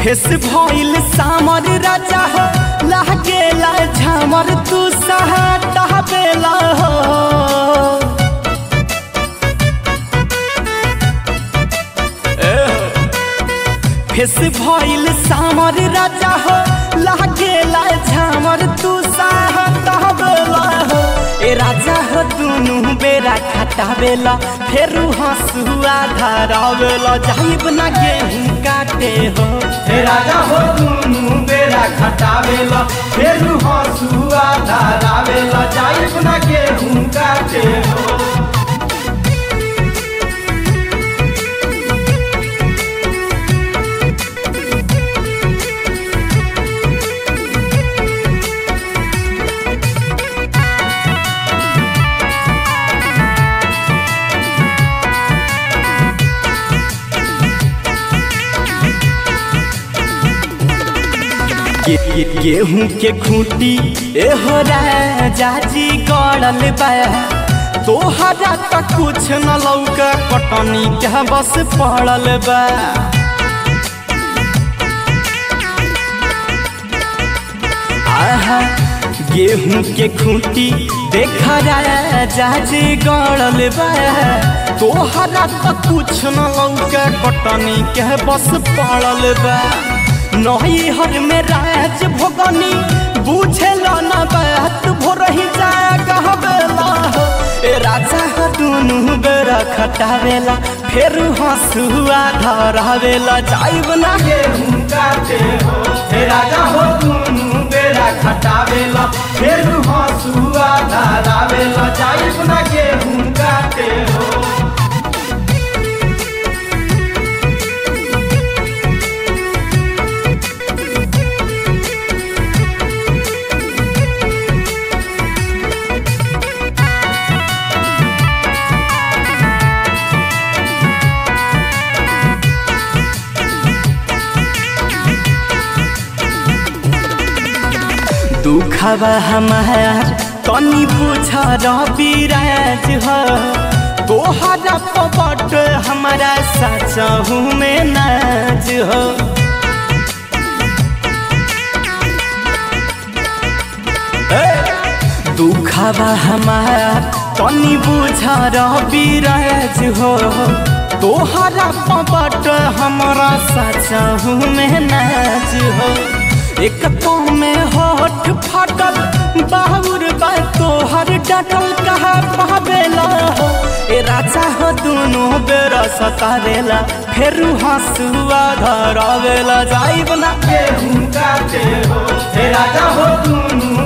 face भइल सामर राजा हो लागेला झामर तू सहाटा बेला हो फेस भइल सामर राजा हो लागेला झामर तू सहाटा बेला हो ए राजा हो दुनु बेरा खटावेला फेरू हंसुआ धरावेला जाइब ना गेहूं काटे हो हे राजा हो दुनु बेरा खटावेला फेरू हंसुआ धारावेला जाइब ना गेहूं काटे हो गे, गे, गेहूं के खूंटी एहो राजा जी गड़ल बा तोहरा तक कुछ न लौका कटनी के बस पड़ल बा आहा गेहूं के खूंटी देखा राजा जी गड़ल बा तोहरा तक कुछ न लौका कटनी के बस पड़ल बा नही हर में राज भोगनी बुझेल न बात भोरही जाए कहबेला हो ए राजा हो दुनु बेरा खटावेला फेर हंसुआ धरावेला जाइब ना गेहूं काटे हो हे राजा हो दुनु बेरा खटावेला फेरू हंसुआ धारावेला जाइब ना गेहूं काटे हो दुखबा हमार तनी पूछ रविराज हो तोहरा पबट हमारा सचहू में नाज हो दुखबा हमार तनी बुझ रविराज हो तोहरा पबट हमारा सचहू में नाज हो एक तो में होठ फाटल बाहुर बा तोहर डटल कहा पावेला हो ए राजा हो दुनु बेर सतावेला फेरू हंसुआ धरावेला जाइब ना गेहूं काटे हो हे राजा हो दुनु